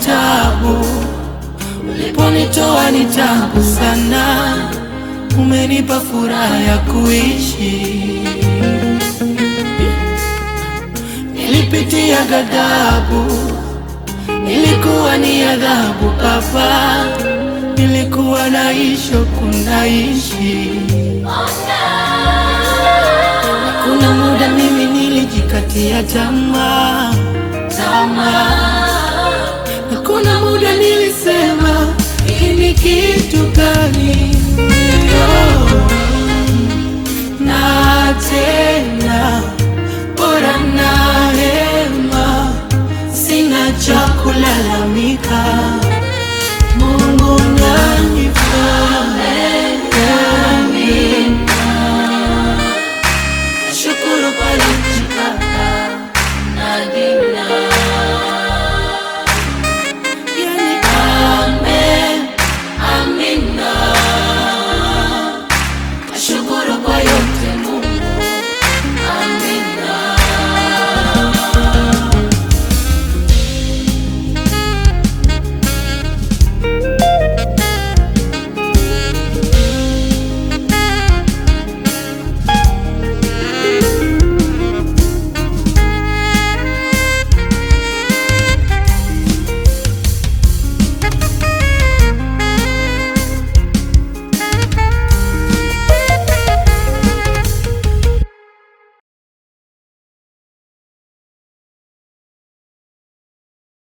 tabu, uliponitoa ni tabu sana, umenipa furaha ya kuishi. Nilipitia ghadhabu, nilikuwa ni adhabu Baba, nilikuwa naishi kunaishi. Kuna muda mimi nilijikatia tamaa tamaa, na kuna muda nilisema hii ni kitu gani? Oh, na tena